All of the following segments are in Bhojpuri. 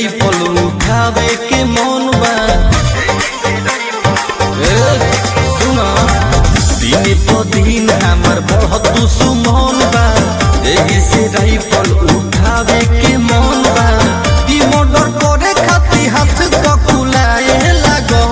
राइफल उठावे के मन बा ए, सुना दिन प दिन हमर बढ़त सुमन बा एही से राइफल उठावे के मन बा ई मर्डर करे खातिर हाथ पकुलाए लागो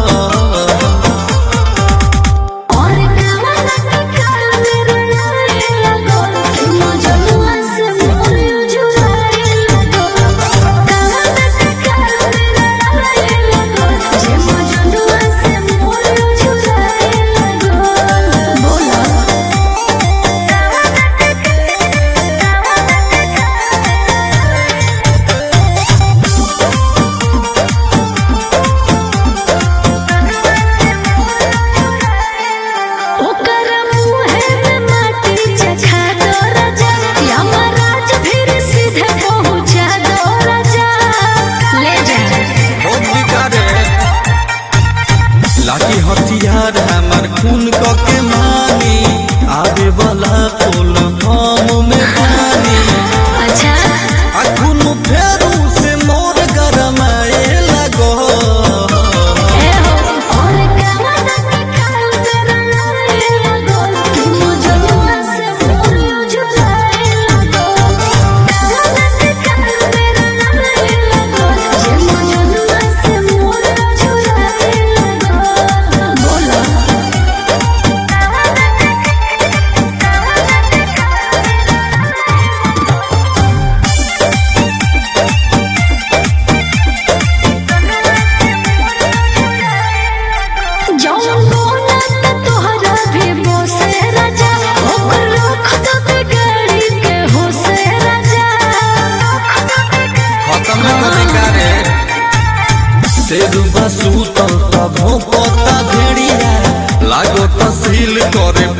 और कामना के कारण रुलाए लगो मजनुआ से मोर जुराए लगो कामना के कारण रुलाए लगो जे मजनुआ से मोर जुराए लगो बोला ओकर मुहे में माटी चखा दो राजा यमराज फिर सीधे पहुंचा दो राजा ले जा बहुत बिगाड़े लाठी हथियार हमर खून क के मानी आवे वाला पुल फॉर्म में पानी अच्छा आ खून फेरू से मोर गरमाए लगो ए हो और कामना के कारण रुलाए लगो मजनुआ से मोर जुराए लगो कामना के कारण रुलाए लगो जे मजनुआ से मोर जुराए लगो बोला जौन बोला त तोहरा भी बोसे राजा ओकर रख दो के गाड़ी के होसे राजा खत्म करे कारे शेरू बसू तो तब पता भेड़िया लागो तहसील करे